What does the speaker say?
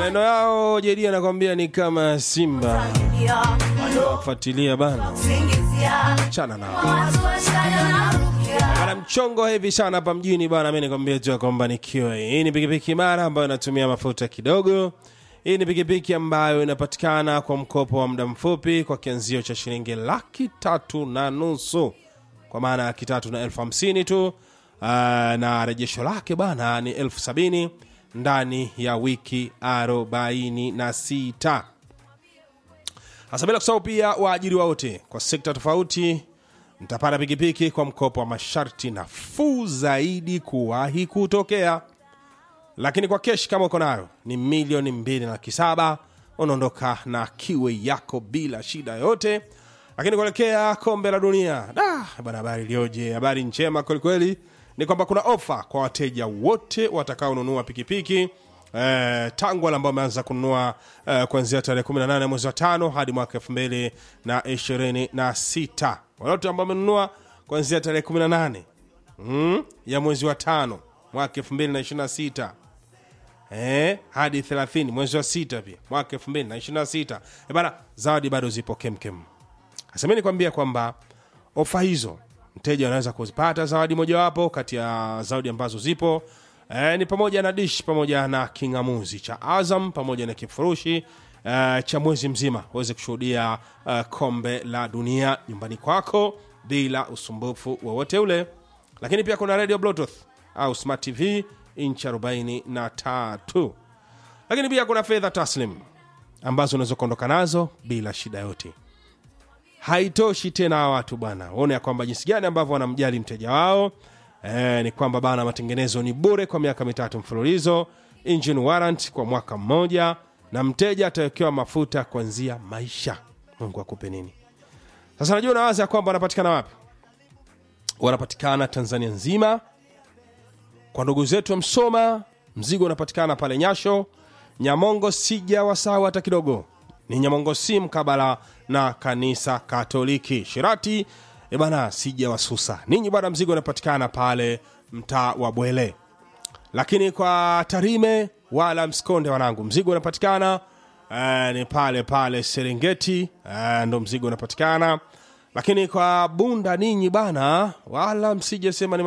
maneno yao JD anakwambia ni kama simba fuatilia bana chana nao bana mchongo hivi sana hapa mjini bana mi nikwambia tu ya kwamba nikiwa hii ni pikipiki mara ambayo inatumia mafuta kidogo hii ni pikipiki ambayo inapatikana kwa mkopo wa muda mfupi kwa kianzio cha shilingi laki tatu na nusu kwa maana laki tatu na elfu hamsini tu uh, na rejesho lake bana ni elfu sabini ndani ya wiki arobaini na sita hasa bila kusahau pia waajiriwa wote kwa sekta tofauti mtapata pikipiki kwa mkopo wa masharti nafuu zaidi kuwahi kutokea lakini kwa kesh kama uko nayo ni milioni mbili na laki saba unaondoka na kiwe yako bila shida yoyote lakini kuelekea kombe la dunia da bana habari iliyoje habari njema kwelikweli ni kwamba kuna ofa kwa wateja wote watakaonunua pikipiki Eh, tangu wale ambao wameanza kununua eh, kuanzia tarehe 18 mwezi wa tano hadi mwaka 2026 wale wote ambao wamenunua kuanzia tarehe 18 mm, ya mwezi wa tano mwaka 2026 eh, hadi 30 mwezi wa sita pia mwaka 2026 eh, bana zawadi bado zipo kemkem sasa mi nikwambia kwamba ofa hizo mteja anaweza kuzipata zawadi mojawapo kati ya zawadi ambazo zipo e, ni pamoja na dish pamoja na kingamuzi cha azam pamoja na kifurushi e, cha mwezi mzima uweze kushuhudia e, kombe la dunia nyumbani kwako bila usumbufu wowote ule lakini pia kuna radio bluetooth au smart tv inchi 43 lakini pia kuna fedha taslim ambazo unaweza kuondoka nazo bila shida yote haitoshi tena hawa watu bwana waone ya kwamba jinsi gani ambavyo wanamjali mteja wao e, ni kwamba bana matengenezo ni bure kwa miaka mitatu mfululizo engine warrant kwa mwaka mmoja na mteja atawekewa mafuta kuanzia maisha mungu akupe nini sasa najua unawaza ya kwamba wanapatikana wapi wanapatikana tanzania nzima kwa ndugu zetu wa msoma mzigo unapatikana pale nyasho nyamongo sija wasahau hata kidogo ni nyamongo si mkabala na kanisa katoliki shirati e bana sija wasusa ninyi bwana mzigo unapatikana pale mtaa wa bwele lakini kwa tarime wala msikonde wanangu mzigo unapatikana eh, ni pale pale serengeti eh, ndo mzigo unapatikana lakini kwa bunda ninyi bana wala msije sema ni